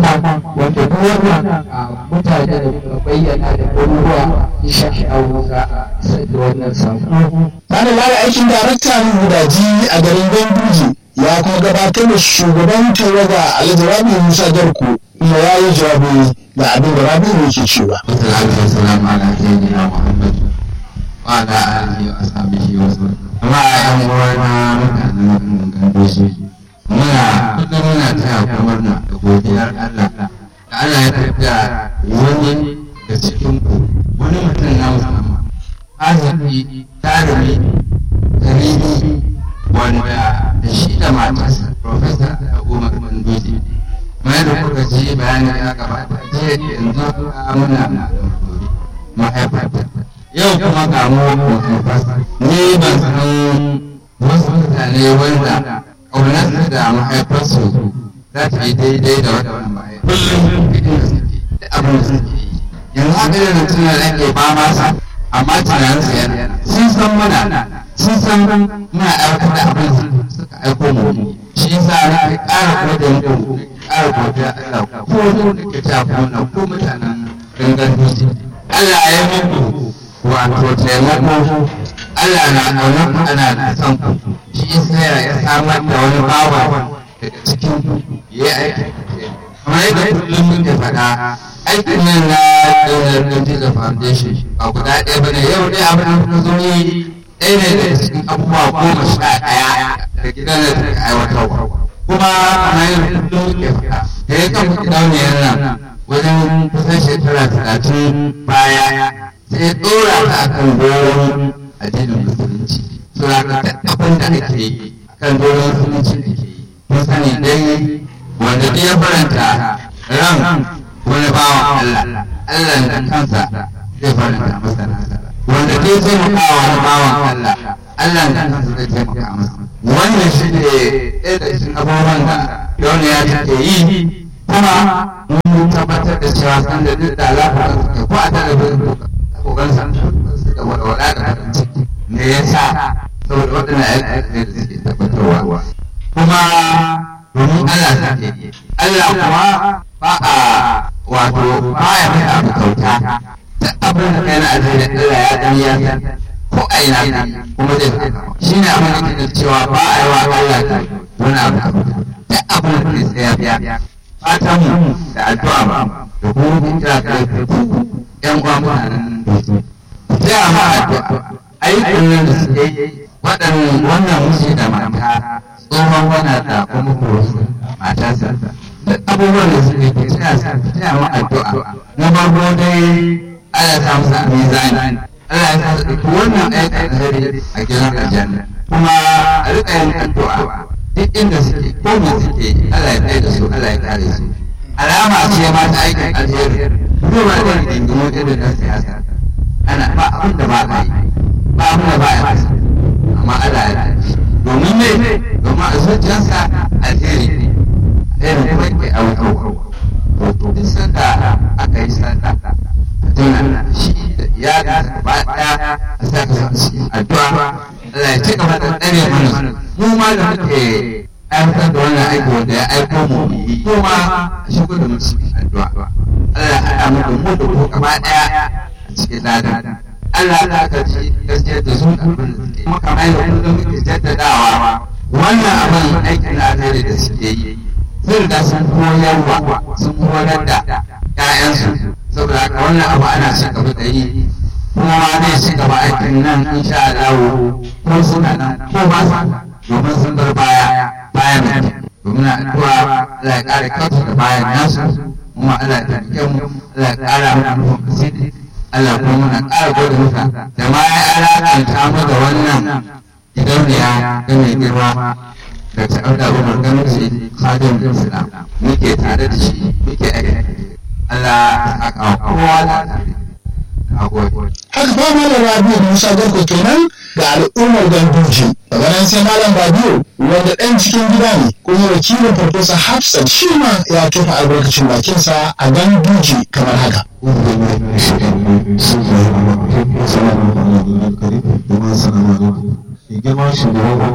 wanda duk wannan mutane da kuma bayyana da garuruwa insha Allah za a isar da wannan sako. Tare da aikin daraktan gudaji a garin Ganduje ya kuma gabatar da shugaban tawaga Alhaji Rabi Musa Garko kuma ya yi jawabi ga abin da Rabi ne ke cewa. Wassalatu wassalamu ala sayyidina Muhammad wa ala alihi wa ashabihi wa sallam. Amma ƴan uwana mutanen Ganduje muna kullum muna taya ku murna da godiyar Allah da Allah ya tafiya wani da cikin ku wani mutum na musamman arziki tarumi karibi wanda da shi da matarsa Profesa Umar Ganduje mai da kuka ji bayani ya gabata jiya yanzu muna mahaifarta yau kuma ga mu ni ban san wasu mutane wanda ƙaunarsu da mahaifarsu za ta yi daidai da wannan baya kullum inda suke da abin da suke yi yanzu haka da tuna da ake ba masa amma tunaninsu yana sun san muna sun san muna aiwatar da abin suka aiko mu shi yasa na kai ƙara gode muku ƙara godiya Allah ko da ke ta kuna ko mutanen gangan dutse Allah ya muku wato taimako Allah na ƙaunar ku ana da son ku shi yasa ya samar da wani bawa daga cikin ku ya aiki kamar yadda kullum muke faɗa aikin nan na daular Gandija Foundation ba guda ɗaya bane yau dai abin da zo yi ɗaya ne daga cikin abubuwa goma sha ɗaya da gidan da take aiwatarwa kuma kamar yadda kullum muke faɗa da ya kan gidauniyar nan wajen kusan shekara talatin baya sai ya ɗora ta akan doron addinin musulunci suna ka abin da ake yi kan doron musulunci da ke yi mun sani dai wanda ya faranta ran wani bawan Allah Allah da kansa zai faranta masa nasa wanda ke taimaka wani bawan Allah Allah da kansa zai taimaka masa wannan shi ne ɗaya da cikin abubuwan da duniya take yi kuma mun tabbatar da cewa san da duk da alaƙa suke ko a talabijin ko gan san su da walwala da farin ciki me yasa saboda waɗannan ayyukan da suke tabbatarwa kuma domin Allah suke yi Allah kuma ba a wato ba ya mai abu kyauta duk abin da kai na alheri Allah ya dan ya san ko a ina ka kuma zai saka shi ne abin da ke cewa ba a yi wa Allah ta wani abu kyauta duk abin da ke tsaya biya fatan mu da addu'a ba da kuma kun kira kai ku yan uwa mutanen dutse sai a ma addu'a aikin nan da suke yi waɗannan wannan miji da mata tsohon wana da kuma kurosu matarsa duk abubuwan da suke ke tsaya sa tsaya ma addu'a na farko dai Allah ta musu mizani Allah ya sa su ɗauki wannan aikin alheri a gidan aljanna kuma a riƙa yin addu'a duk inda suke ko me suke Allah ya kai da su Allah ya kare su alama ce ma ta aikin alheri zuwa da rigingimu irin na siyasa ana ba abin da ba a yi ba abin da ba a yi amma Allah ya kare domin ne domin a zuciyarsa alheri ne alheri kuma ke aukawa to duk sanda aka yi sanda a tuna shi da iyali gaba ɗaya a sa ka cikin addu'a Allah ya ci gaba da tsare mana mu ma da muke aiwatar da wannan aiki wanda ya aiko mu yi ko ma a shigo da mu cikin addu'a Allah ya haɗa mu da mu da ku gaba ɗaya a cikin ladan Allah ya ka ci gaskiyar da su abin da suke kuma kamar yadda kullum muke jaddadawa wannan abin aikin na alheri da suke yi sun riga sun koyarwa sun horar da 'ya'yansu saboda haka wannan abu ana ci gaba da yi kuma ma zai ci gaba aikin nan insha Allah ko suna nan ko ba su domin sun bar baya bayan nan domin addu'a Allah ya kare kansu da bayan nasu kuma Allah ya tabbake mu Allah ya kara mana nufin asiri Allah kuma muna kara gode masa da ma ya alakanta mu da wannan gidauniya da mai girma da ta'auda Umar Gamsi Khadim Islam muke tare da shi muke aiki Allah ya saka kowa da tare haka fa malam rabiu musa garko kenan da al'ummar ganduje daga nan sai malam rabiu wanda ɗan cikin gida ne kuma wakilin farfesa hafsat shi ma ya tofa albarkacin bakinsa a ganduje kamar haka girma shugaban